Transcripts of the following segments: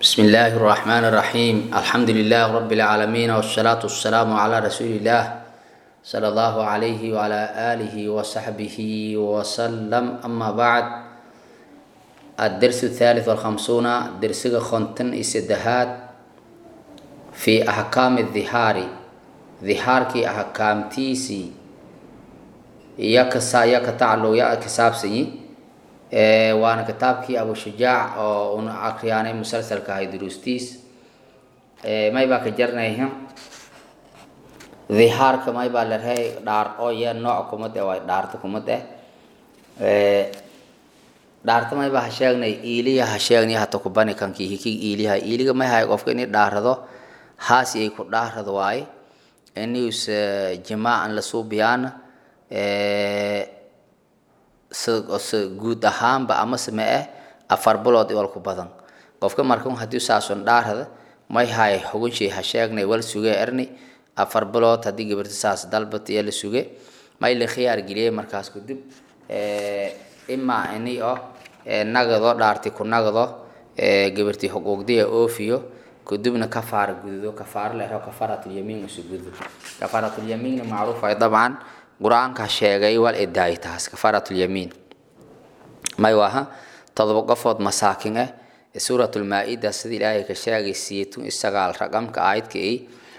بسم الله الرحمن الرحيم الحمد لله رب العالمين والصلاة والسلام على رسول الله صلى الله عليه وعلى آله وصحبه وسلم أما بعد الدرس الثالث والخمسون درس خنتن إسدهات في أحكام الظهار ظهار كي أحكام تيسي يكسا يكتعلو يكساب سيي waana kitaabkii abu shujaac oo una akriyaanay musalsalka ahay duruustiis may baa ka jarnayha dhihaarka may baa la rahay dhaar oo ya nooc kumad eh waay dhaarta kumad eh dhaarta may baa ha sheegnay iiliya ha sheegnay hata kubani kankii hikig iiliyaha iiliga may hay qofka inay dhaarado haasi ay ku dhaarado waaye inius jimaacan la suubiyaana guud ahaanba amase ma eh afar bilood iwal ku badan qofka marka hadii saason dhaarada may hay xugunshay ha sheegnay wal suge erni afar bilood haddii gabarta saas dalbat iyo la suge may la khiyaar geliyay markaas kadib imaa ini oo nagado dhaarti ku nagdo gabartii xuquuqdiya oofiyo kadibna kafaara gududo kafaara la yaraho kafaaratulyamiin isu gududo kafaaratulyamiinna macruuf ay dabcan qur-aanka sheegay wal idaay taas kafaaratulyamiin may waaha todoba qofood masaakin ah suuratulmaa-ida sida ilaahay ka sheegay siitun isagaal raqamka aayadka i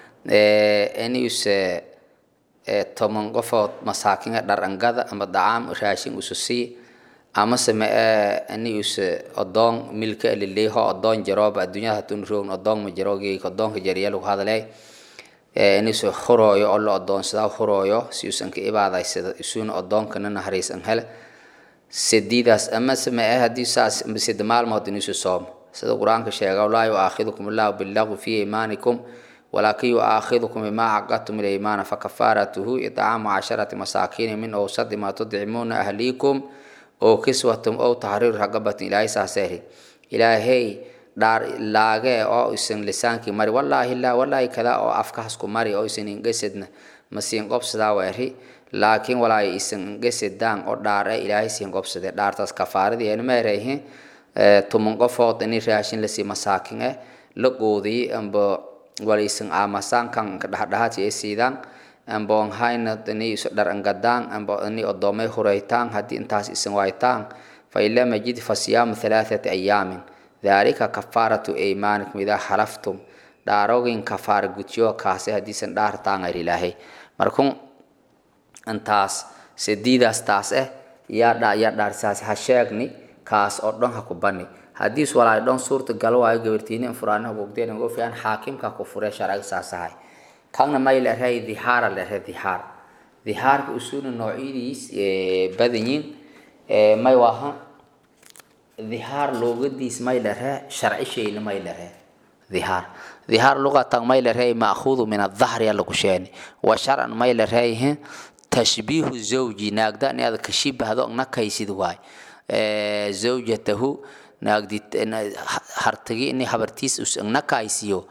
inuse toban qofood masaakin ah dharangada ama dacaam raashin usu sii amase ma iniuse odoon milka liliho odoon jarooba adduunyada hatun roogn odoon ma jaroogi odoonka jariya lagu hadalay inuusa hurooyo oo la odoonsadaa hurooyo si uusan ka ibaadaysado isuuna odoonkana naharaysan hele sadiidaas amase ma ah haddii saas sida maalmood inuusa soomo sida qur-aanka sheega laa yuaakhidukum allahu billaqwi fi imaanikum walaakin yuaakhidukum bimaa caqadtum ilaymaana fakafaaratuhu idcaamu casharati masaakiini min owsadi maa tudcimuuna ahliikum oo kiswatum ow tahriiru raqabatin ilaahay saaseeri ilaahay dhaar laagee oo isan lisaankii mari wallaahi laa wallaahi kada oo afkaasku mari oo isan ingesedna masiin qobsadaa weeri laakiin walaahi isan ingesedaan oo dhaar e ilaahay siin qobsade dhaartaas kafaaradii eena meerayhi tuman qofood ini raashin lasii masaakin eh la qoodiyey amba wala isan aamasaankan dhexdhexaadsi ay siidaan amba onhayna ini isu dhar angadaan amba ini odoomay huraytaan haddii intaas isan waaytaan fa in lam yajid fa siyaamu halaathati ayaamin dalika kafaaratu aymaanikum idaa xalaftum dhaarogin kafaara gudyo kaase haddiisan dhaartaan ar ilaahay markun intaas sadiidaas taas eh yaa yaa dhaarsaas ha sheegni kaas oo dhan ha ku bani haddiis walaay dhan suurta gal waayo gabartiinin furaana hugugdeen ugu fiican xaakimka ku furee sharciga saasahay kanna may la rahay dhihaara la rahay dhihaar dhihaarka usuuna noocyadiis badanyiin may waaha dhihaar luugadiis may dharee sharci shayna may dharee dhihaar dhihaar luqatan may dharee ma'khuudu min adhahri alla ku sheeni wa sharcan may dharee tashbiihu zawji naagda ni aad ka shibahdo nakaysid waay zawjatahu naagdi hartagi ini habartiis nakaysiyo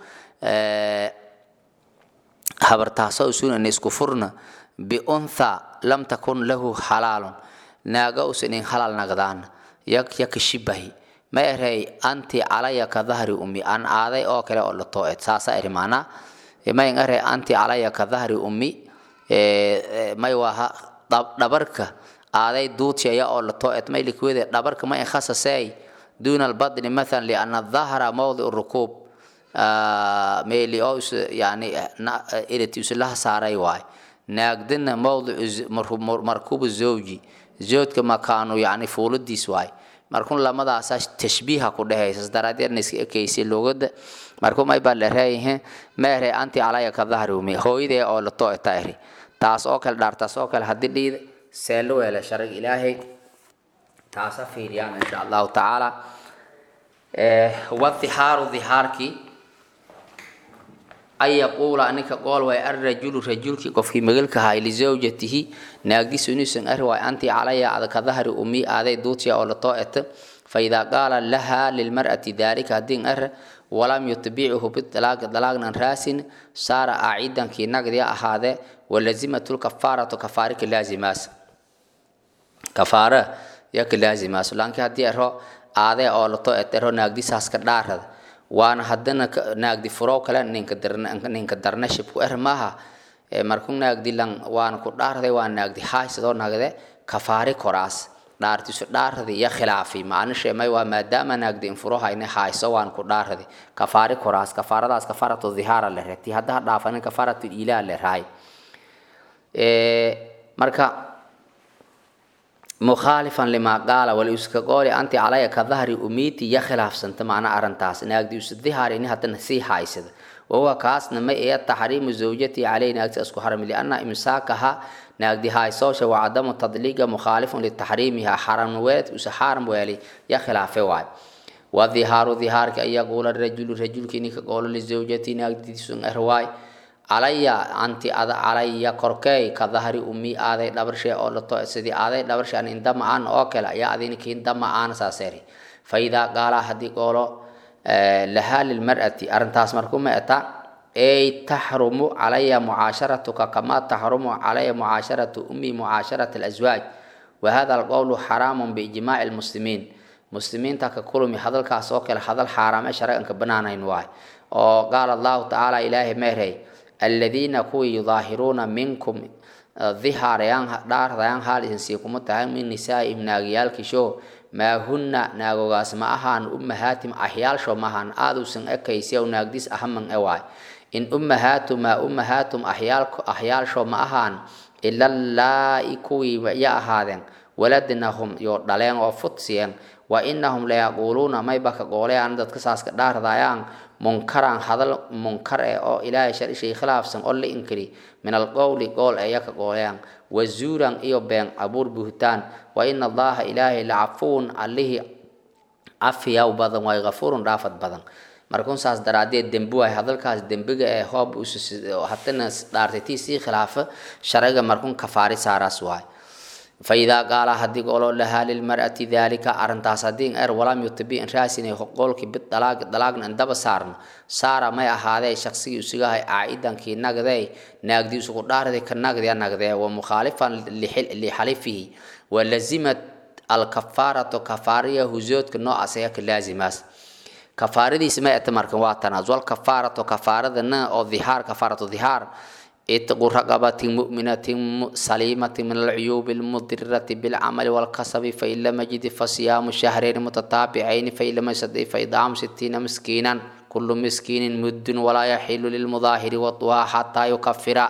habartaasoo usuun isku furna biuntha lam takun lahu halaalun naaga usan in halaal nagdaana yak yaka shibahi ma erey anti calaya ka dahri ummi an aaday oo kale oo lato et saasa eri maanaa may erey anti calaya ka dahri ummi may waha dhabarka aaday duutiyaya oo lato et may likwede dhabarka ma inkhasasey duna albadni mathalan liana dhahra mawdi rukuub meeli oo yani iriti isulaha saaray waay naagdina mawdicu markuubu zawji zoodka makaanu yani fuuladiis waay markun lamadaasa tashbiiha ku dhehaysa daraadeedna iska ekaysa lugada marku may baa la reeyahe meere anti calaya ka dahri umi hooyadee oo la too eta eri taas oo kale dhaartaas oo kale haddii dhiida seelo weele sharciga ilaahay taasa fiiriyaan insha allahu tacaala wadhihaaru dhihaarkii an yaquula ninka qool waay arrajulu rajulkii qofkii magalka ahaa lizawjatihi naagdiisu inuusan ari waay anti calaya ada ka dahri umi aaday duutiya oo latoo eta faidaa qaala laha lilmar'ati dalika haddin ar walam yutbichu bidalaaqi dalaaqnan raasin saara aacidankii nagdiya ahaadee walazimatl kafaaratu kafaarika laazimaas kafaara yaka laazimaas laanki haddii ero aadee oo lato et ero naagdisaas ka dhaarada waana haddana naagdi furoo kale ninka darna ninka darnashib ku er maaha markuu naagdi lan waana ku dhaarday waa naagdi haysadoo nagde kafaari koraas dhaartiisu dhaaradi iyo khilaafi macnishe may waa maadaama naagdi infuro hayne hayso waan ku dhaaradi kafaari koraas kafaaradaas kafaaratu dhihaara le reti haddaha dhaafanin kafaaratu ilaa le raay marka mukhaalifan limaa qaala wali iska qooli anti calaya ka dahri umiiti ya khilaafsanta macna arrintaas naagdi isu dhihaarini haddana sii haysada wahuwa kaasna ma ee taxriimu zawjati caleyh naagti isku harami lianna imsaakaha naagdi haysoosha waa cadamu tadliiga mukhaalifun litaxriimiha xaramweed usa xaaram weeli ya khilaafe waay wadhihaaru dhihaarka an yaquula rajulu rajulki ninka qoolo lizawjati naagdiisun erwaay calaya anti ada calaya korkeey ka dahri umi aaday dhabarshe oo lato sidii aaday dhabarshe an indama aan oo kale ayaa adinki indama aan saaseeri faidaa qaala haddii qoolo lahaa lilmar'ati arrintaas markuma eta ay taxrumu calaya mucaasharatuka kamaa taxrumu calaya mucaasharatu ummi mucaasharat alaswaaj wahada alqowlu xaraamun biijmaaci lmuslimiin muslimiinta ka kulumi hadalkaas oo kale hadal xaaraame sharciganka banaanayn waay oo qaala allahu tacaala ilaahi meerey aladiina kuwii yudaahiruuna minkum dhihaarayaan dhaardayaan haal idinsii kuma tahay min nisaa'ihim naagiyaalkisho maa hunna naagogaas ma ahaan ummahaatim ahyaalsho maahan aaduusan ekaysiyaw naagdis ahaman ewaay in ummahaatu maa ummahaatum ahyaalsho ma ahaan ila laa'i kuwii ya ahaadeen waladnahum yo dhaleen oo fudsiyeen wa inahum layaquuluuna mayba ka goolayaan dadka saaska dhaardayaan munkaran hadal munkar eh oo ilaahay sharishay khilaafsan oo la inkiri min alqowli qool eya ka goolayaan wazuuran iyo been abuur buhtaan wa ina allaha ilaahay lacafuun allihii cafiyaw badan waay gafuurun dhaafad badan markuun saas daraadeed dembi waay hadalkaas dembiga ee hoob hadana dhaartaytii sii khilaafa sharciga markuun kafaari saaraas waay faidaa qaala haddii goolo lahaa lilmar'ati daalika arrintaas haddii er walam yutibi in raasinay qoolkii bid dalaag dalaagna indaba saarna saara may ahaadee shaqsigii usigahay caa'idankii nagdee naagdii isugu dhaarday ka nagdee nagdee wa mukhaalifan lixalifihi wa lazimat alkafaaratu kafaariya huzoodka noocaas ayaa ka laazimaas kafaaradiisi may ata markan waa tanaas walkafaaratu kafaaradana oo dhihaar kafaaratu dhihaar اتقوا رقبة مؤمنة سليمة من العيوب المضرة بالعمل والكسب فإن لم يجد فصيام شهرين متتابعين فإن لم يستطع فإطعام ستين مسكينا كل مسكين مد ولا يحل للمظاهر والضحى حتى يكفر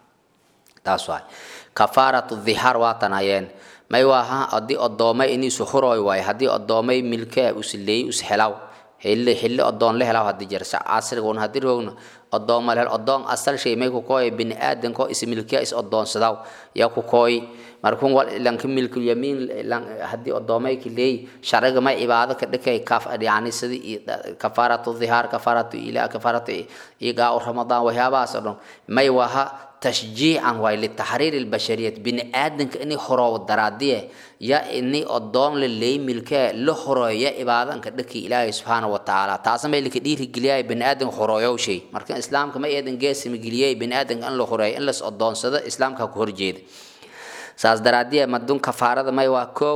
تاسواي كفارة الظهار واتنايين ما يواها أدي أدومي إني سحروي واي هدي أدومي ملكة أسلي أسحلاو xilli xilli odoon la helaa hadii jeer casrigoon hadii roogno odoon ma lehel odoon asal shay may ku kooy bini aadanko ismilkiya is odoonsadaw yaa ku kooy markuun wal lanka milkul yamiin hadii odoomay kileey sharciga may cibaado ka dhikay kaf yani sidii kafaaratu dhihaar kafaaratu ila kafaaratu iga ramadaan waxyaabahaas oo dhan may waha تشجيعا ولتحرير البشرية بني آدم كأني خرو درادية يا إني أدون للي ملكة لخرو يا إبادة كدكي إلهي سبحانه وتعالى تعصم اللي كدير جلياي بني آدم خرو يو شيء مركن إسلام كما يدن جاسم جلياي بني آدم أن لخرو إن لس أدون صدا إسلام كهور جيد ساس درادية مدون كفارة ما يواكو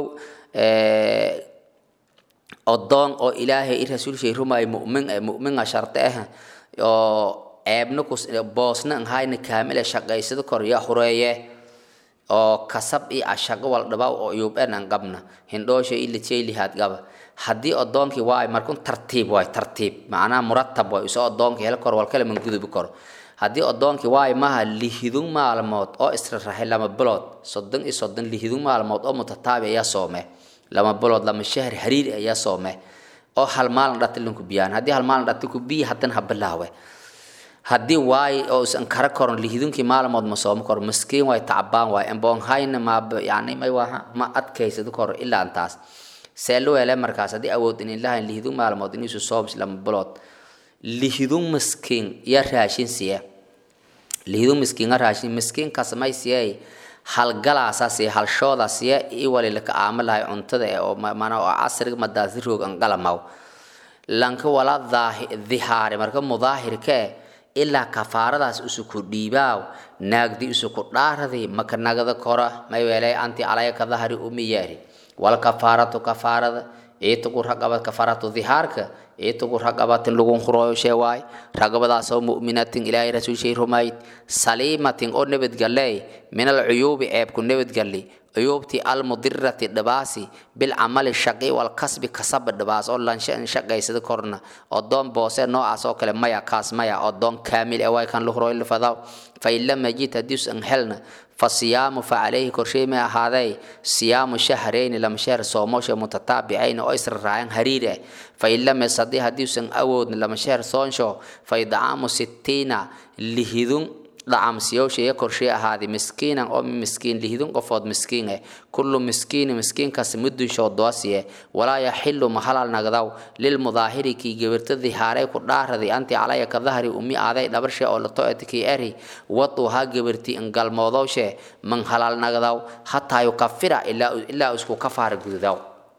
أدون أو إلهي الرسول شيء رما مؤمن مؤمن شرطه أو ceebna boosna an hayna kaamila shaqaysada kor ya hureeye oo kasab i ashaqo wal dhabaw oo yuuben an qabna hindhoosha ila jeelihaad gaba haddii odoonkii waay markun tartiib waay tartiib macnaha muratab waay isoo odoonkii hel kor wal kale man gudubi karo haddii odoonkii waay maha lihidun maalmood oo israraxay lama bilood soddon iyo soddon lihidun maalmood oo mutataabi ayaa soome lama bilood lama shahar hariir ayaa soome oo hal maalin dhati linku biyaan haddii hal maalin dhati ku biyi haddana ha bilaawe haddii waay oo isan kara koron lihidunkii maalmood ma soomo koro maskiin waay tacbaan waay emboonhayna ma yani may waha ma adkaysado koro ilaa intaas see lu hele markaas haddii awood inin lahayn lihidun maalmood inisu sooms lama bilood lihidun maskiin ya raashin siye lihidun maskiin raashin maskiinkaas may siye halgalaasa siye halshooda siye iwali laka aama lahay cuntada ee oo mana oo casriga madaasi roog an qalamaw lanka wala dhihaari marka mudaahirkee ilaa kafaaradaas isuku dhiibaaw naagdi isuku dhaaradi maka nagada kora may weelay anti calaya ka dahri umi yeeri wal kafaaratu kafaarada itugu raqabad kafaratu dhihaarka itugu raqabatin lagun khurooyo shee waay raqabadaasoo mu'minatin ilaahay rasuulshay rumayd saliimatin oo nabadgalley min alcuyuubi ceebku nabadgalli cuyuubtii almudirati dhibaasi bilcamali shaqi walkasbi kasaba dhibaas oo lanshan shaqaysada korna odoon boose noocaas oo kale maya kaas maya odoon kaamil ee way kan luhrooy lifadaw fain lam yajid haddiis an helna fasiyaamu facalayhi korshey may ahaaday siyaamu shahrayni lama sheer soomosha mutataabicayn oo isra raayan hariir eh fain lam yastadi haddiisan awoodna lama sheer soonsho fa idcaamu sittiina lihidun dhacamsiyowshaya korshey ahaaday miskiinan oo miskiin lihidun qofood miskiin eh kullu miskiini miskiinkaas mudunsho doosiye walaa yaxilu mahalal nagdaw lilmudaahiri kii gebirta dihaaray ku dhaaradi anti calaya ka dahri umi aaday dhabarshe oo lato etkii eri wadu ha gebirti ingalmoodowshe man halal nagdaw hataa yukafira ilaa isku kafaara gududaw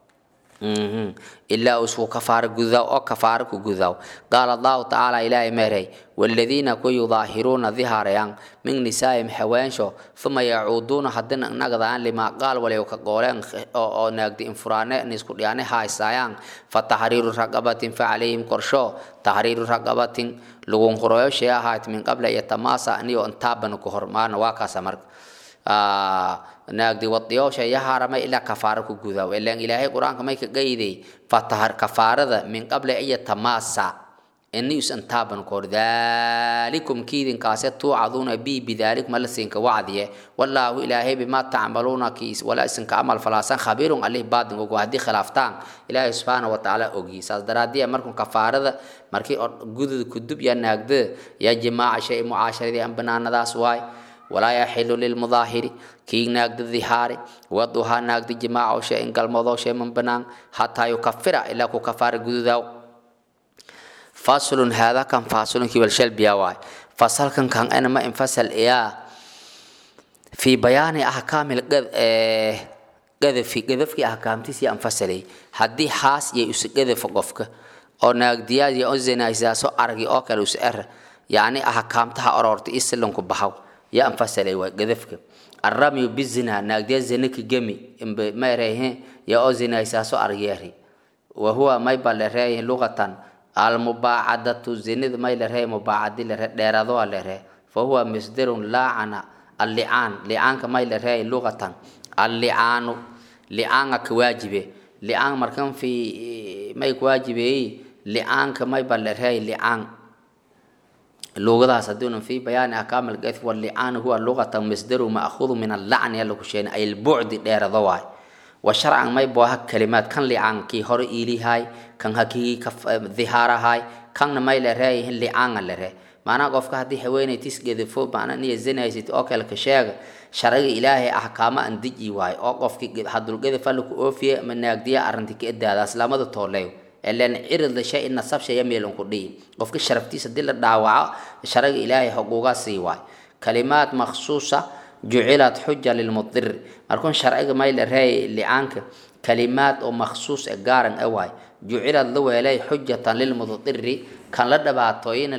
ilaa usku kafaara gudaw oo kafaara ku gudaw qaala allahu tacaala ilaahay meeray waladiina ku yudaahiruuna dihaarayaan min nisaa'im haweensho uma yacuuduuna haddina nagdaan limaa qaal waliw ka gooleen oo naagdi infuraane nisku dhiyaane haaysayaan fa taxriiru raqabatin fa calayhim korsho taxriiru raqabatin lagun qoroyo shee ahaat min qabla yatamaasa aniyo intaabana ku hormaana waa kaasa marka naagdi wadiyoosha ya haramay ilaa kafaara ku gudaw ilaan ilaahay qur-aanka may ka gayday fatahar kafaarada min qabla iya tamaasa ini usan taaban kor dhalikum kiidinkaase tuucaduuna bi bidalikum alla siinka wacdiye wallaahu ilaahay bimaa tacmaluuna kiis walaa isinka amal falaasan khabiirun alih baadin ogo haddii khilaaftaan ilaahay subxaana wa tacaala ogi saas daraadiya markun kafaarada markii gudud kudub ya naagda ya jimaaca shay mucaasharadii an banaanadaas waay walaa yaxilu lilmudaahiri kii naagda dihaari waduhaa naagda jimaaca shay in galmoodoo shay man banaan hataa yukafira ilaa ku kafaara gududaw faslun haadaa kan faslun kii walshalbiya waay fasalkan kan ana ma infasal iyaa fi bayaani ahkaamil gadafi gadafkii ahkaamtiisii anfasalay haddii haas iyo isu gadafa qofka oo naagdiyaad iyo ozinaysaaso argi oo kale isu er yacni ahkaamtaha oroorta isilanku bahaw ya anfasalay waay gadafka الرمي بالزنا ناقدي زنك جمي ما يريه يا أزنا يساسو أرجيري وهو ما يبال ريه لغة المباعدة زند ما يلريه مباعد لرادو لريه فهو مصدر لعن اللعان لعان كما يلريه لغة اللعان لعان كواجبه لعان مركم في ما يكواجبه لعان كما يبال ريه لعان لغadaas haduuna fi bayaani ahkaam algath wallicaan huwa luqatan masdaru ma'khudu min allacni yalla ku sheegay ay albucdi dheerada waay wa sharcan may booha kalimaad kan licaan kii hore iilihaay kan hakii dhihaarahaay kanna may la reeyahin licaanga la ree maanaa qofka haddii haweeney tisgedafo macna niya zinaysid oo kale ka sheega sharciga ilaahay ahkaamo aan deji waayo oo qofkii hadulgadafa laku oofiye ama naagdiya arrintii ka edaadaas lamada tooleeyo ilan cirida shay nasab shaya meelun ku dhihi qofka sharaftiisa hadii la dhaawaco sharaga ilaahay xuquugaa sii waay kalimaad maksuusa jucilat xuja lilmudir markuun sharciga may la reeyay licaanka kalimaad oo maksuus e gaaran e waay jucilad la weelay xujatan lilmudiri kan la dhabaatooyina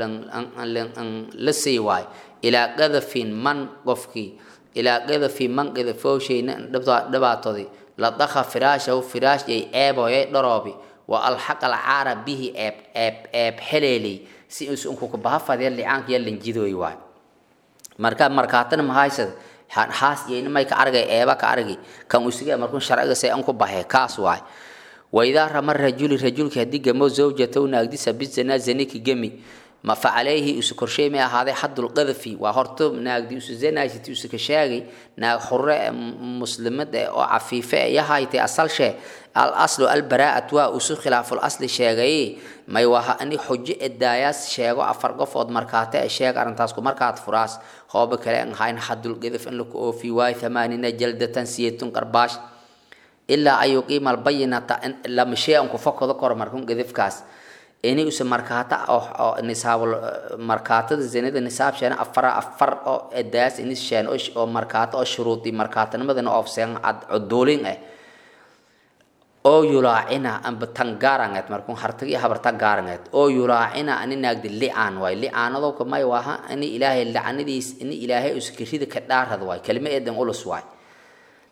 la sii waay ilaa qadafin man qofkii ilaa qadafin man qadafowshayna dhabaatoodi la dakha firaashahu firaashyay eeboyay dharoobi wa alxaq alcaara bihi eeb eeb eeb xeleeley si usunkuka bahafadee licaanka ya lanjidooy waay marka markaatana mahaysad haas iyo may ka argay eeba ka argi kan usiga markuu sharciga say an ku bahe kaas waay waidaa rama rajuli rajulki haddii gamo zawjatow naagdisa bizana zaniki gemi ma facalayhi isu korshay may ahaaday xadul qadafi waa horto naagdi isu zanaysiti isu ka sheegay naag xure muslimad eh oo cafiife eh yahaytay asalshee al aslu albaraa'at waa isu khilaaful asli sheegay may waha ani xujo edaayaas sheego afar qofood markaate e sheeg arrintaas ku markaad furaas hooba kale an hayn xadul qadaf in laku oofi waayo thamaanina jaldatan siyatun qarbaash ilaa an yuqiima albayinata lama shay an ku fakado koro markun qadafkaas ini use markaata oo nisaab markaatada zinada nisaab sheena afar afar oo edaas inis sheen oo markaata oo shuruudi markaatanimadana oofseen cuduulin eh oo yulaacina amba tan gaarangeed markun hartagi habarta gaarangeed oo yulaacina ani naagdi licaan waay licaanadowka may waha ini ilaahay lacnadiis ini ilaahay uskirida ka dhaarad waay kelima eedan ulus waay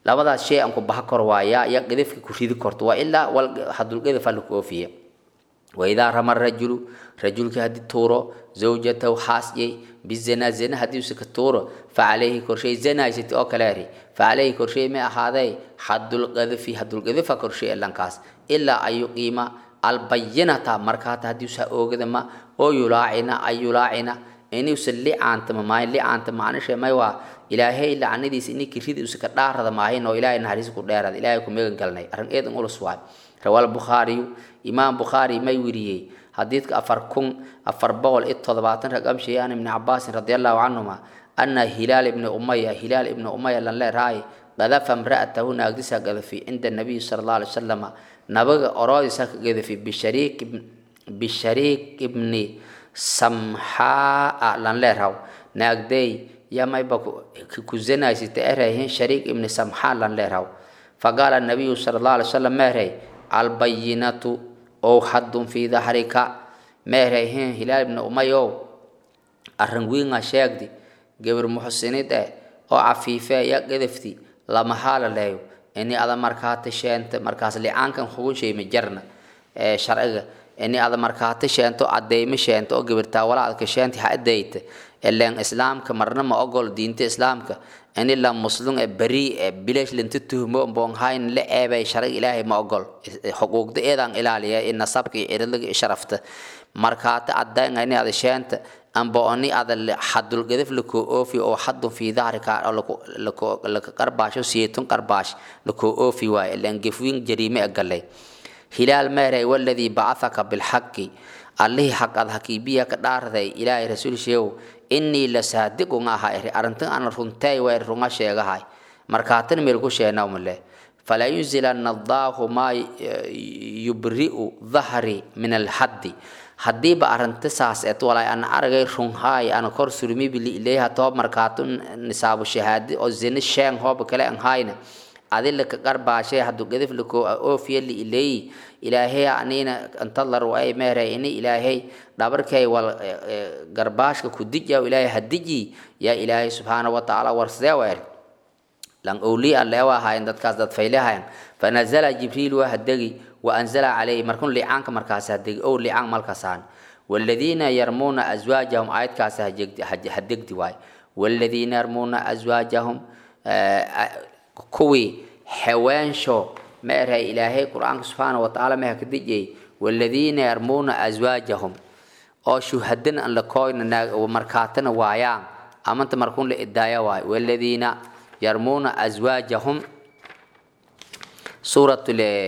labadaas shay aan ku baha kor waayaa ya qadafka ku ridi korto waa ilaa wal hadul qadafa la koofiya waidaa rama rajulu rajulka haddii tuuro zawjatahu xaasiyay bizina zina haddii usa ka tuuro facalayhi korshay zanaysati oo kaleeri facalayhi korshay may ahaaday xadulqadafi hadulqadafa korshay elankaas ilaa an yuqiima albayinata markaata haddii usa oogadama oo yulaacina ay yulaacina inuusa licaantama maayo licaanta macnisha may waa ilaahay lacnadiisa ininki ridi usa ka dhaarada maahayn oo ilaahay naxariis ku dheerada ilaahay ku megan galnay arrin eedan ulus waay rawaal bukhaariyu imaam bukhaari may weriyey xadiidka afar kun afar boqol iyo toddobaatan raqam sheeyaan ibni cabaasin radi allahu canhuma ana hilaal ibni umaya hilaal ibni umaya lan leerahay qadafa imra'atahu naagdisa gadafi cinda nabiyi sala allahu alay wasalama nabaga oroodisa ka gadafi bishariik bishariik ibni samxaa lan leeraw naagday yamayba ku zanaysita erayhin shariik ibni samxaa lan leeraw faqaala nabiyu sala allahu alay wasalam meeray albayinatu ow xadun fii dahrika meerayhin hilaal ibni umayow arrin wiinga sheegdi gabar muxsinid eh oo cafiife ya gadafti lama haalaleeyo ini ada markaata sheenta markaas licaankan hugun sheema jarna ee sharciga ini ada markaata sheento cadeymo sheento oo gabartaa walaadka sheenti ha adeyta ileen islaamka marna ma ogol diinta islaamka ini la muslim ee beri ee bilash linta tuhmo boonhayn la eebay sharciga ilaahay ma ogol xuquuqda eedaan ilaaliya in nasabka iyo ciridlaga sharafta markaata caddaynga ini ada sheenta amba oni ada xadul gadaf lakoo oofi oo xadun fii dahrika laka qarbaasho siyeetun qarbaash lakoo oofi waaye ileen gefwiin jariime e galay hilaal meeray waladii bacahaka bilxaqi allihii xaq ad hakiibiya ka dhaarday ilaahay rasuulsheew inii la saadiqun aha eri arrintan ana runtay waa runga sheegahay markaatan meel ku sheenawmale falaa yunzilanna allaahu maa yubri'u dahri min alxaddi haddiiba arrinta saas eed walay ana aragay runhaay ana kor surmibi liileeha toob markaatu nisaabu shahaadi oo zina sheen hooba kale an hayna adila ka qarbaashay hadduu gadaf lakoo oofiya liileeyi ilaahay anina antadlar ay meeray ini ilaahay dhabarkay wal garbaashka ku dija ilaahay hadiji yaa ilaahay subxaana wa tacaala warsadee weer lan owliya leewa ahaayeen dadkaas dad faylehayan fanazala jibriil waa hadegi waanzala calayhi markun licaanka markaas hadegi ow licaan malkasaan والذين يرمون أزواجهم آيات كاس هدقدي واي والذين يرمون أزواجهم كوي حوانشو ما إرهي إلهي قرآن سبحانه وتعالى ما هكدجي والذين يرمون أزواجهم أو شهدنا أن لكوين ومركاتنا وايان أما أنت مركون لإدايا واي والذين يرمون أزواجهم سورة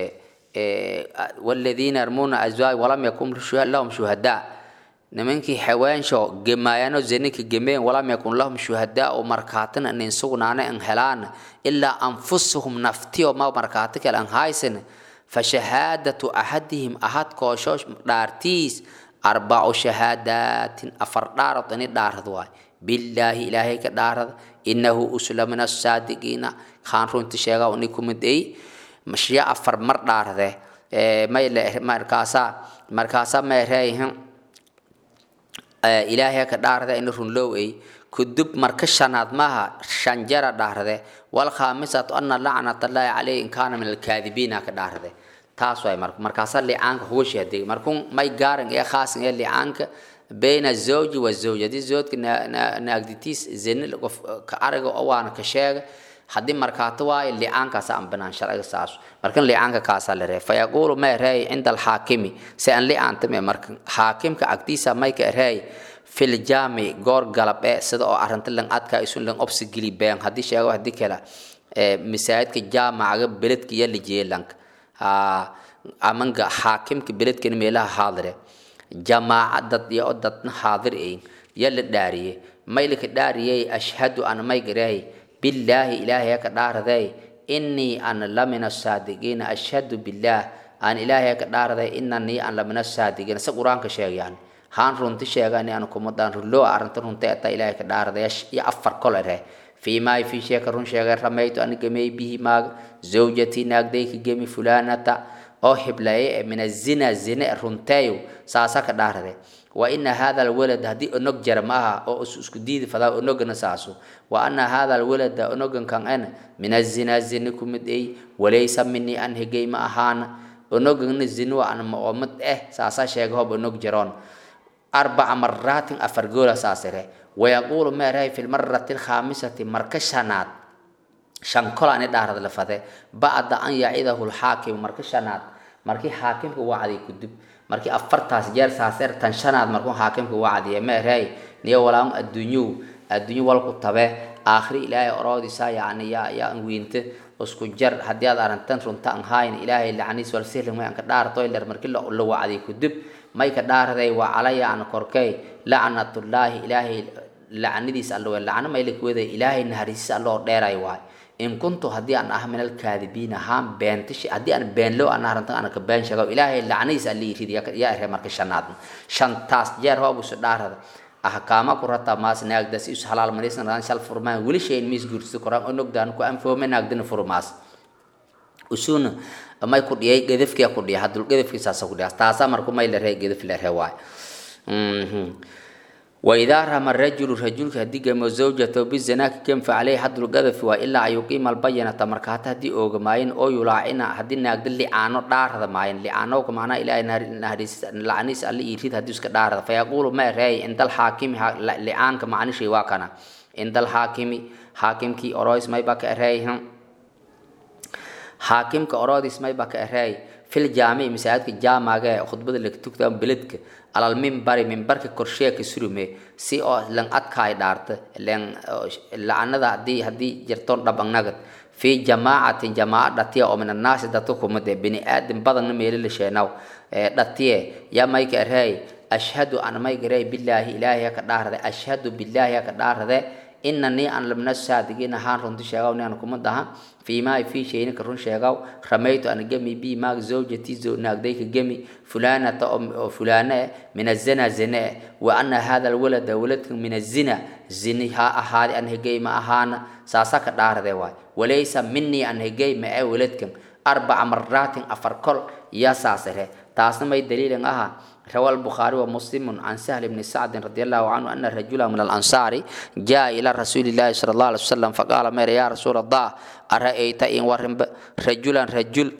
والذين يرمون أزواج ولم يكن لهم شهداء nimankii xawaansho gemaayaano zaninka gemeen walam yakun lahum shuhadaa oo markaatin anin sugnaana an helaan ilaa anfusuhum naftiyo ma markaati kale an haysan fashahaadatu axadihim ahad koosho dhaartiis arbacu shahaadaatin afar dhaarad ini dhaarad waay billaahi ilaahay ka dhaarad inahu usla min asaadiqiina kaan runti sheega ni kumid ay mashya afar mar dhaarade may markaasaa markaasaa meereeyihin ilaahay ka dhaarada in runlow ay kudub marka shanaad maaha shan jara dhaarade wal khamisatu anna la'nat allahi alayhi in kana min alkaadibiina ka dhaarade taas way marka markaasa licaanka huwa shahaday markun may gaaran ee khaasan ee licaanka bayna zawji wa zawjadi zawjka naagditiis zin qof ka araga oo waana ka sheega haddii markaato waayo licaankaasa aan banaan sharciga saas markan licaanka kaasaa la reey fayaquulu ma ereey cinda alxaakimi si aan licaantame markan xaakimka agtiisa mayka ereey fil jaami goor galab ee sida oo arrinta lan adkaa isun lan obsi geli been haddii sheego haddii kale masaajidka jaamacaga beledka iyo lijeelanka amanga xaakimka beledkana meelaha haadire jamaaca dad iyo dadna haadir ayn ya la dhaariyey maylika dhaariyey ashhadu an mayga ereey بالله إلهي كدار ذي إني أنا لمن الصادقين أشهد بالله أن إلهي كدار ذي إنني أنا لمن الصادقين سقران كشيئان هان رنتي شيئان أنا كمدان رلو أرنت رنتي أتا إلهي كدار ذي يا أفر كل ذي فيما في شيء كرون شيء رميت أن جمي به ما زوجتي نقدي كجمي فلانة oo hiblaye min azina zine runteeyo saasa ka dhaarade wa ina hada alwalad haddii onog jara ma aha oo isku diidi fadaa onogana saaso wa ana hada alwalada onogan kan en min azina zine kumid ey walaysa minii an higay ma ahaana onogana zino an maomad eh saasa sheega hob onog jaroon arbaca maraatin afar goola saasire wayaquulu meerahay fi lmarati alkhaamisati marka shanaad shan kol ani dhaarad la fade bacda an yacidahu lxaakimu marka shanaad markii xaakimka wacday kudub markii afartaas jeer saaseer tan shanaad markuu xaakimka wacdiye meerahay niyo walaan adduunyow adduunyo walku tabe aakhiri ilaahay oroodiisa yacni yaa yaa anwiinte isku jar haddii aad aragtan runta an hayn ilaahay lacniis wal sihlan may anka dhaarto ilar markii la wacday kudub may ka dhaaraday waa calaya an korkay lacnatullaahi ilaahay lacnadiis allo lacno may lakwada ilaahay naharisiis alloo dheeray waay in kuntu haddii aan ah min alkaadibiin ahaan beentish haddii aan beenlow aan arintan aan ka been sheego ilaahay lacnadiis alli yiri yaa ere marka shanaad shantaas jeer hoob isu dhaarada ahkaama ku rata maas naagdas isu halaal manisna ran shal furmaan wili shay mis gursi koran onogdaan ku anfoome naagdina furmaas usuna may ku dhiyay gedafkiya ku dhiya haddul gedafkiisaasa ku dhiya taasa marku may la ree gedaf la ree waay وإذا رمى الرجل رجل هديك زوجته بالزنا كم فعليه حد القذف وإلا أن يقيم البينة مركات هدي أوج ماين أو يلاعنا هدي نقدر اللي عنو دار هذا ماين اللي عنو كمانا إلى نهر نهريس لعنيس اللي يريد هديس كدار هذا فيقول ما رأي عند الحاكم اللي عن كمعني شيء واكنا عند الحاكم حاكم كي أرويس ما يبقى رأي هم حاكم كأرويس ما يبقى رأي في الجامع مساعد الجامعة خطبة اللي تكتب بلدك على المنبر منبرك كرشيه كسرمه سي او لن ادكاي دارت لن لعندا دي هدي جرتون دبنغد في جماعة جماعة دتيا او من الناس دتكم ده بني ادم بدن ميل لشيناو دتيا يا مايك ارهي اشهد ان مايك ري بالله الهي كدارده اشهد بالله كدارده inanii aan lamna saadigiin ahaan runti sheegaw ni aan kuma daha fiimaa fii shayni ka run sheegaw ramaytu an gemi bi maag zawjati naagday ka gemi fulanata oo fulane min azina zine wa ana hada alwalada waladka min azina zini ha ahaadi an hegay ma ahaana saasa ka dhaarade waay walaysa minii an hegay ma ee waladkan arbaca maraatin afar kol yaa saasire taasna may daliilin aha روى البخاري ومسلم عن سهل بن سعد رضي الله عنه أن رجلا من الأنصار جاء إلى رسول الله صلى الله عليه وسلم فقال مير يا رسول الله أرأيت إن ورم رجلا رجل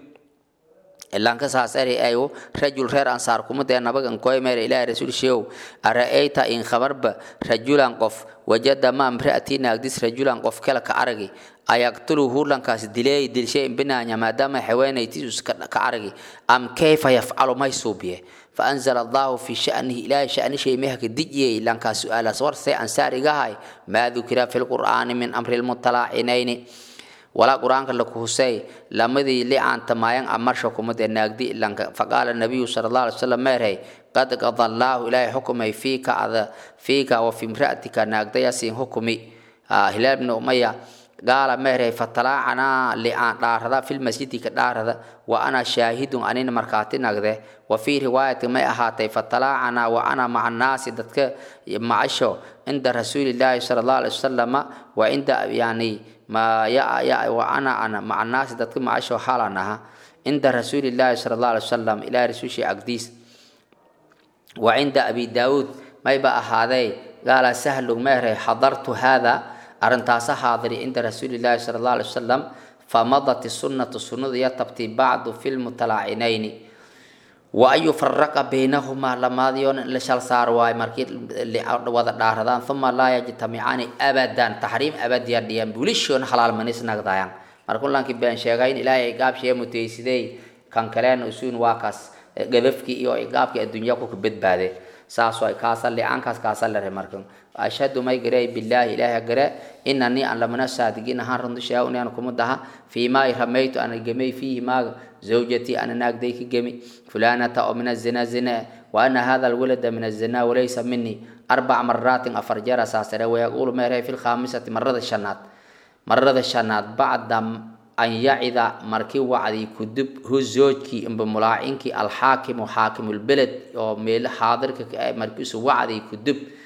ilaan ka saasari ayo rajul reer ansaar kuma dee nabagan koy meera ilaahay rasuul sheew ara'ayta in khabarba rajulan qof wajada ma amraati naagdis rajulan qof kala ka aragi ayaqtuluhu lankaas dilay dilshay binaanya maadaama haweenaytiisu ka aragi am kayfa yafcalu may suubiye فأنزل الله في شأنه إلى شأن شيء مهك دجي لأن سؤال صور سي أنسار هاي ما ذكر في القرآن من أمر المطلعينين ولا قرآن لك حسي لمدي لي عن تماين أمر شكم ناقدي لأنك فقال النبي صلى الله عليه وسلم ميرهي قد قضى الله إلهي حكمي فيك فيك وفي امرأتك ناقدي يسين حكمي آه هلال بن أمية قال مهري فطلعنا لأن داردا في المسجد كداردا وأنا شاهد أنين مركاتي نقده وفي رواية ما أهاتي فطلعنا وأنا مع الناس دتك معشو عند رسول الله صلى الله عليه وسلم وعند يعني ما يا يا وأنا أنا مع الناس دتك معشو حالنا عند رسول الله صلى الله عليه وسلم إلى رسول شيء أقديس وعند أبي داود ما يبقى هذا قال سهل مهري حضرت هذا أرنتاسا حاضري عند رسول الله صلى الله عليه وسلم فمضت السنة السنة يتبتي بعض في المتلاعنين وأن يفرق بينهما لما ديون لشال صار واي مركيت اللي وضع داردان ثم لا يجتمعان أبدا تحريم أبد يديان بوليشون حلال منيس نقضايان مركون لانك بيان شيغاين إلهي إقاب شيء متيسيدي كان كلان أسون واكس قذفكي إيو إقابك الدنيا كوك بيت بعده saas waay kaasa licaankaas kaasa lare markan ashhadu may garay billahi ilaahi gare inanii aan lamana saadigiin ahaan runta sheega inaan kuma daha fiimaa ramaytu ana gemay fiihi maaga zawjatii ana naagday ka gemi fulanata oo min azina zina wa ana hada alwalada min azina walaysa minii arbac maraatin afar jeer asaasare wayaquulu meerhay fi lkhaamisati marada shanaad marada shanaad bacda an yacida markii wacdi kudub hu zoojkii imba mulaacinkii alxaakimu xaakimulbeled oo meel xaadirka markiisu wacdi kudub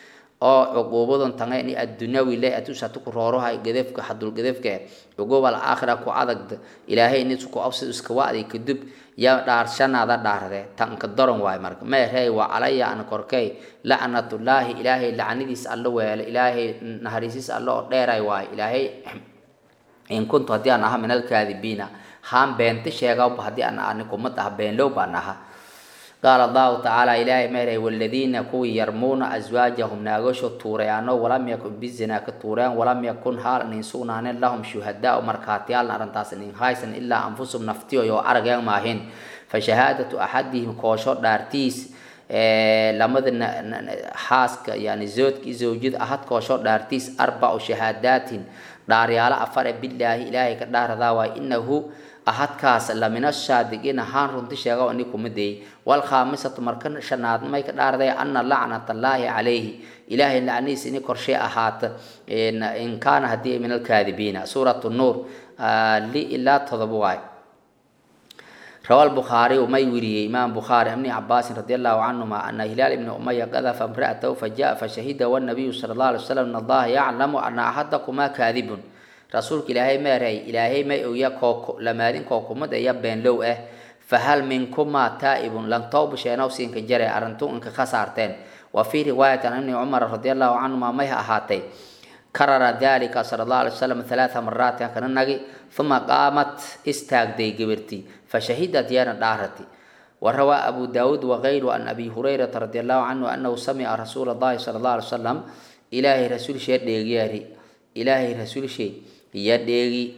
oo cuquubadun tanga ini addunyawi le atusatu ku roorohay gedefka hadul gedefka cuquub al aakhira ku adagda ilaahay ini ku absi iska wacdi kadib ya dhaarshanaada dhaarde tanka daran waay marka meerey waa calaya an korkay lacnatullaahi ilaahay lacnidiis alla weele ilaahay naharisiis alla oo dheeray waay ilaahay in kuntu haddii aan aha min alkaadibiina haan beenta sheegawba haddii aan ani kumad ah beenlow baan aha qaala allahu tacaala ilaahay meeray waladiina kuwii yarmuuna aswaajahum naagasho tuurayaano walam yakun bizinaa ka tuurayaan walam yakun haal nin sugnaanen lahum shuhadaau markhaatiyaalna arrintaas nin haysan ilaa anfusum naftiyo yoo arageen maahin fa shahaadatu axadihim koosho dhaartiis lamada xaaska yani zoodkii zawjada ahad koosho dhaartiis arbacu shahaadaatin dhaaryaalo afare bilaahi ilaahay ka dhaaradaa waay inahu ahadkaas lamina shaadiqiina haan runti sheega ini kumideey walkhaamisatu marka shanaad may ka dhaarday ana lacnatallaahi calayhi ilaahay lacnidiis ini korshee ahaata in kaana haddii min alkaadibiina suuratu nuur li ilaa todoba waay روى البخاري ومي وري إمام بخاري ابن عباس رضي الله عنهما أن هلال بن أمية قذف امرأته فجاء فشهد والنبي صلى الله عليه وسلم أن الله يعلم أن أحدكما كاذب رسولك إلهي ما رأي إلهي ما يويا كوكو لما دين كوكو مدى يبين لو إيه فهل منكما تائب لن توب شيئا سينك جري أرنتو إنك خسارتين وفي رواية أن عمر رضي الله عنهما ما أهاتي كرر ذلك صلى الله عليه وسلم ثلاث مرات كان النبي ثم قامت استاق دي قبرتي فشهدت يانا دارتي وروى أبو داود وغيره عن أبي هريرة رضي الله عنه أنه سمع رسول الله صلى الله عليه وسلم إلهي رسول شيء ديغياري إلهي رسول شيء يديغي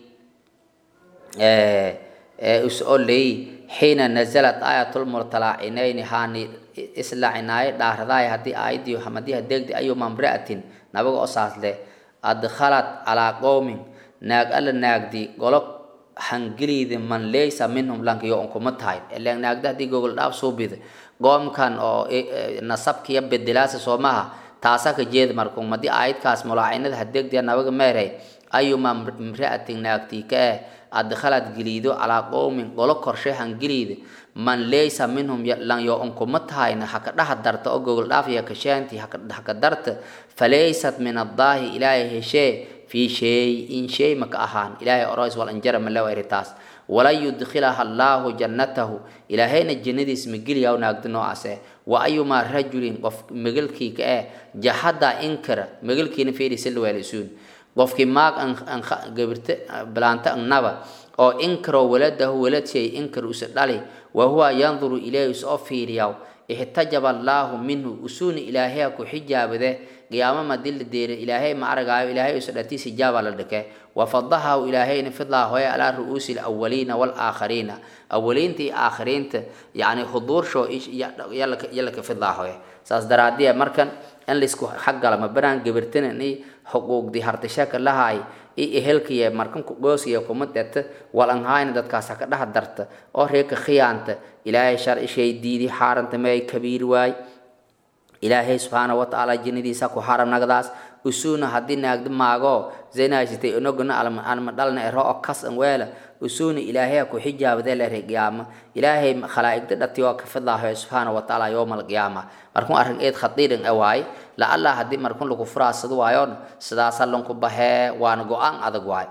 أسأل لي حين نزلت آية المرتلعينين هاني إسلا عناية دارضاي هدي آيدي وحمدي هديك أيوم امرأة نبغى أساس له أدخلت على قوم naag alla naagdi golo hangeliida man leysa minhum lanka yo unkuma tahay ilan naagda haddii gogol dhaaf soo bida goomkan oo nasabkiya bedelaasa soomaha taasa ka jeeda markun madii aayadkaas mulaacinada hadeegdiya nabaga meeray ayuma imra'atin naagtii ka eh adkhalad geliido calaa qowmin golo korshe hangeliida man leysa minhum lan yo unkuma tahayna haka dhaha darta oo gogol dhaaf iyo kashaanti haka darta falaysat min addaahi ilaahay heshee في شيء إن شيء مك أهان إلهي أرايس والأنجر من لو إرتاس ولا يدخلها الله جنته إلهي الجنة اسم جليا ونقدنو عسى وأيما رجل قف مجلكي كأ جحدا إنكر مجلكي نفيري سلوا يلسون قف كي ماك أن أن قبرت بلانتا أن نبا أو إنكر ولده ولد شيء إنكر وسدالي وهو ينظر إليه سأفير ياو احتجب الله منه أسون إلهي كحجاب ذا قيامة ما دل دير إلهي ما أرجع إلهي سدتي سجاب على الدكة وفضحه إلهي نفضله هو على رؤوس الأولين والآخرين أولين تي آخرين تي يعني حضور شو إيش يلا يلا كفضله هو ساس درادية مركن أن لسكو حق لما بران جبرتنا إني حقوق دي هرتشاك لها هاي i ehelkiya markan goosiya kuma deta walanhaayna dadkaas ka dhaha darta oo reeka khiyaanta ilaahay sharci shay diidi xaaranta may kabiir waay ilaahay subxaana wa tacaala jinnadiisa ku xaram nagdaas usuuna haddii naagda maago zaynaasitay onogana alma dhalna ero oo kas an weela usuuna ilaahay ku xijaabade lere qiyaama ilaahay khalaa'igda dhati oo ka fidlaaho subxaana wa tacaala yowmal qiyaama markun arrin eed khadiiran e waay la allah haddii markun lagu furaasado waayoon sidaasa lanku bahee waana go-aan adag waay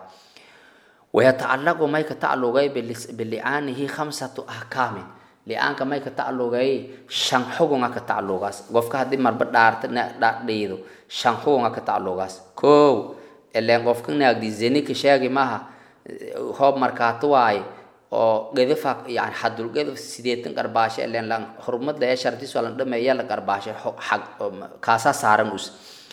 wayatacallaqu may ka taclugay bilicaanihi khamsatu ahkaamin li'aanka may ka taclugay shan xugunga ka taclugaas qofka haddii marba dhaarta dhiido shan xugunga ka taclugaas kow ileen qofka naagdi zeni ka sheegi maha hoob markaato waaye oo gedafa yani xadul gedaf sideetan qarbaasho ileen lan xurmada ee shartiis waa lan dhameeya la qarbaasho xag kaasaa saaran us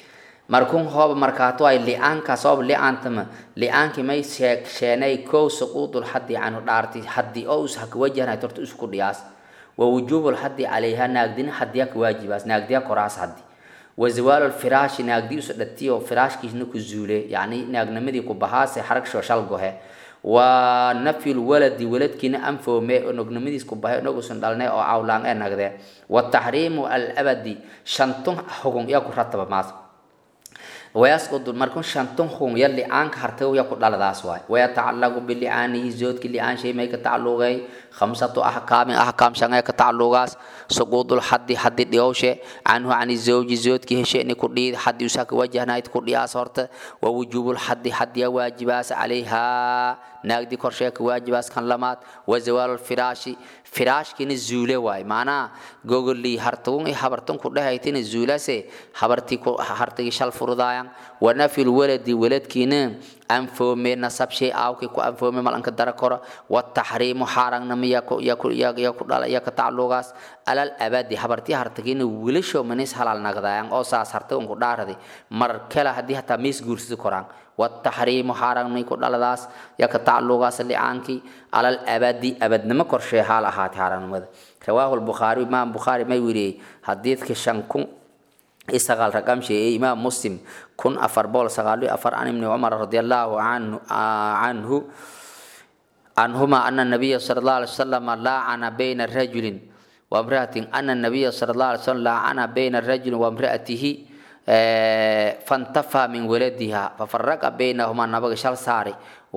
markun hooba markaato ay li'aankaas hooba li'aantama li'aankii may sheeg sheenay kow suquudul xaddi canu dhaarti xaddi oo us haka wajahna torta isku dhiyaas wa wujuubul xaddi calayha naagdina xaddiya ka waajibaas naagdiya koraas xaddi wa zawaalul firaashi naagdi usa dhatiyo firaashkiisna ku zuule yacni naagnimadii ku bahaase xarag shooshal gohe wa nafyul waladi waladkiina anfoome onognimadiis ku bahay onogusan dhalnay oo cawlaan ee nagde wa taxriimu alabadi shantun xugun yaa ku rataba maas wayasqudu markun shantun xun ya li'aanka hartago ya ku dhaladaas waay wayatacallaqu bilicaanihi zoodki li'aan shay may ka tacalluqay khamsatu axkaamin axkaam shangee ka taclugaas suquudul xaddi xaddi dhiyowshe canhu cani zawji zoodki hesheeni ku dhiid xaddi usaka wajahnayd ku dhiyaas horta wa wujuubul xaddi xaddiya waajibaas calayhaa naagdi korshee ka waajibaas kan lamaad wa zawaalul firaashi firaashkina zuule waay macnaha gogolii hartugun i habartun ku dhehaytina zuulase habartii hartigi shal furudaayan wa nafyul waladi waladkiina anfoome nasabshay aawkii ku anfoome malanka dara koro wataxriimu xaaragnama ya ku dhala ya ka taclugaas alal abadi habartii hartagina wilasho manis halal nagdaayan oo saas hartagun ku dhaaradi mar kale haddii hataa miis guursidi koraan wataxriimu xaaragnay ku dhaladaas ya ka taclugaas licaankii alal abadi abadnimo korshee haal ahaatay xaaragnimada rawaahu lbukhaari imaam bukhaari may weriyey xadiidka shan kun isagaal raqam sheeyey imaam muslim kun afar bool sagaal iyo afar an ibni cumar radi allahu canhu عنهما أن النبي صلى الله عليه وسلم لعن بين رجل وامرأة أن النبي صلى الله عليه وسلم لعن بين الرجل وامرأته فانتفى من ولدها ففرق بينهما نبغ شال ساري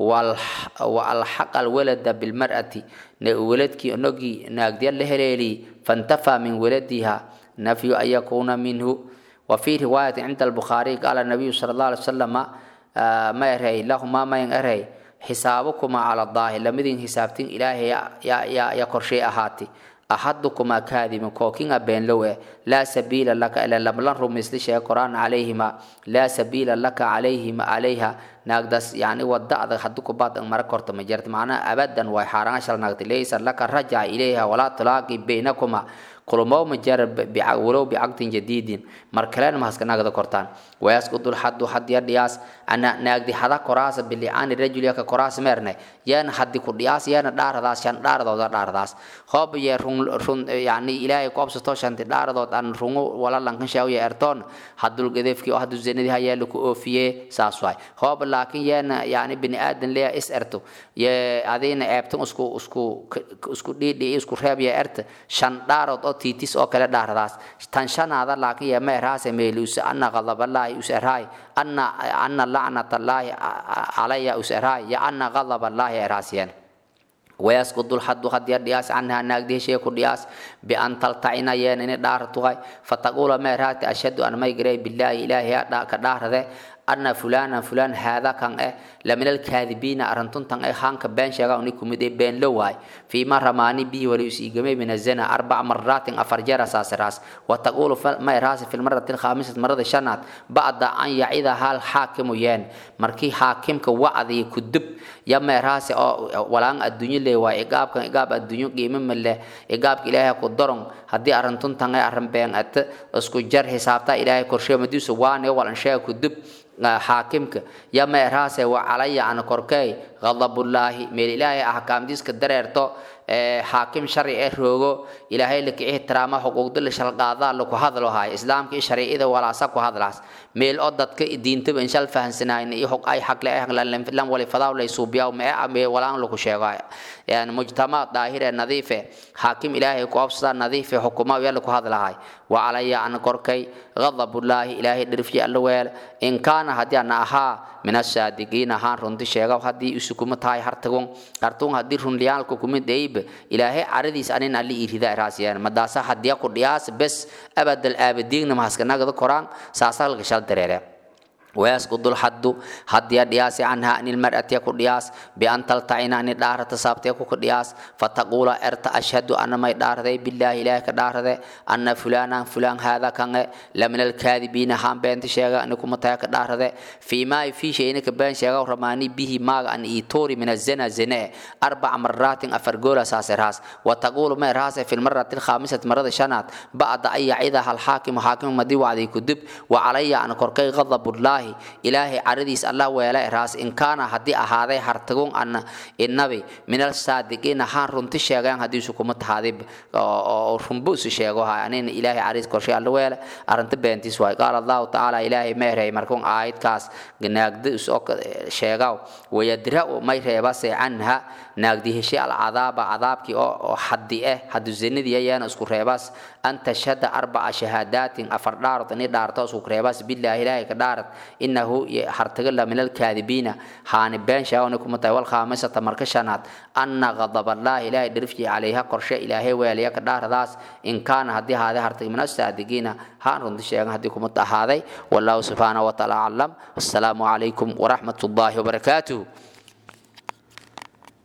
والحق الولد بالمرأة ولدك نجي ناقدي اللهليلي فانتفى من ولدها نفي أن يكون منه وفي رواية عند البخاري قال النبي صلى الله عليه وسلم ما يرهي لهما ما يرهي xisaabukumaa cala daahi lamidin hisaabtin ilaahay ya korshay ahaati axadukumaa kaadimin kookinga beenlow eh laa sabiila laka ila lamlan rumaysli sheega qoraan calayhima laa sabiila laka calayhima calayha naagdaas yani wada adag hadu kubaad mara korta ma jirta macnaha abadan way xaaraan shal naagti laysa laka rajaca ilayha walaa tulaaqi baynakuma kulmow ma jara walow bicaqdin jadiidin mar kalena ma haska naagda kortaan wayasqudu lxadu xadiya dhiyaas ana naagdi hada koraasa bilicaani rajul yaka koraas meerne yaana hadi ku dhiyaas yaana dhaaradaas shan dhaaradooda dhaaradaas hoob ye run run yani ilaahay koobsato shanti dhaaradood aan rungu wala lankan shaawiya ertoon hadul gadeefki oo hadu zinadii hayaa ku oofiye saas waay hoob laakiin yaana yani bini aadan leeya is erto ye adina eebtan isku isku isku dhiidhi isku reeb ya erta shan dhaarood oo tiitis oo kale dhaaradaas tan shanaada laakiin ya meeraase meeluusa anna qadaballaahi useraay anna anna lacnatallaahi calaya useraay ya anna qadaballaahi eraasiyeen ويسقط الحد قد يدياس عنها ناقدي شيء كدياس بأن تلتعين ين إن دار تغاي فتقول ما رات أشهد أن ما يجري بالله إلهي كدار ذا أن فلانا فلان هذا كان إيه لمن الكاذبين أرنتون تان إيه خان كبين شجع ونكم دي بين لواي فيما رماني به وليسي جميع من الزنا أربع مرات أفرجر أساس راس وتقول ما راس في المرة الخامسة مرة الشنات بعد أن يعيد هال حاكم ين مركي حاكم كوعدي كدب يا ما راس ولان الدنيا اللي waa iqaabkan iqaab adduunyo qiimo ma leh iqaabka ilaahay ku daron haddii arintun tan ay arrin been ata isku jar xisaabta ilaahay korshe madiisu waane walan sheega ku dib xaakimka ya ma eraase wa calaya ana korkay ghadabullaahi meel ilaahay ahkaamdiiska dareerto xaakim sharci ee roogo ilaahay laka ixtiraama xuquuqda la shalqaadaa laku hadlo haay islaamka iyo shariicada walaasa ku hadlaas meel oo dadka diintaba inshal fahansanayn iyo xog ay xaqle ay lan wali fadaa lay suubiyaa ma me walaan laku sheego yani mujtama daahire nadiife xaakim ilaahay ku absada nadiife xukuma yaa laku hadlahay wa calaya ana korkay ghadabullaahi ilaahay dhirfiye alla weel in kaana haddii ana ahaa min asaadiqiin ahaan runti sheega haddii isukuma tahay hartagon hartun haddii runliyaalku kumid deyb ilaahay caradiis anin ali irida raasiyaan madaasa hadiya ku dhiyaas bes abadal aabadiigna mahaskanagada koraan saasa halka shal dareere ويسقط الحد حد يدياس عنها أن المرأة يكون دياس بأن تلتعين أن الدار تسابت يكون دياس فتقول أرت أشهد أن ما يدار ذي بالله إله كدار ذي أن فلانا فلان هذا كان لمن الكاذبين هم بين تشيغا أنكم متاك دار ذي فيما في شيء إنك بين شيغا رماني به ما أن إيتوري من الزنا زنا أربع مرات أفرقول أساس راس وتقول ما راس في المرة الخامسة مرة شنات بعد أن يعيدها الحاكم حاكم مدي وعدي كدب وعلي أن كركي غضب الله ilaahay caradiis allah weela raas in kaana haddii ahaaday hartagun ana inabi min alsaadiqiin ahaan runti sheegaan haddii isu kuma tahaaday oo runbu isu sheego ha anin ilaahay cariis korshay alla weela arrinta beentiis waay qaala allahu tacaala ilaahay meerey markuun aayadkaas naagda isoo sheegaw wayadra'u may reebase canha naagdi heshay alcadaaba cadaabkii oo xaddi eh hadduu zinadii ayaana isku reebas an tashhada arbaca shahaadaatin afar dhaarod ini dhaarto isku reebas bilaahi ilaahay ka dhaarad inahu hartagala min alkaadibiina haani been sheegana kuma tahay walkhaamisata marka shanaad anna qadaballaahi ilaahay dhirfji calayha qorshe ilaahay weelaya ka dhaaradaas in kaana haddii ahaaday hartag min asaadigiina haan runti sheegan haddii kuma ahaaday wallahu subxaanahu watacaala aclam wassalaamu calaykum waraxmat ullaahi wabarakaatuh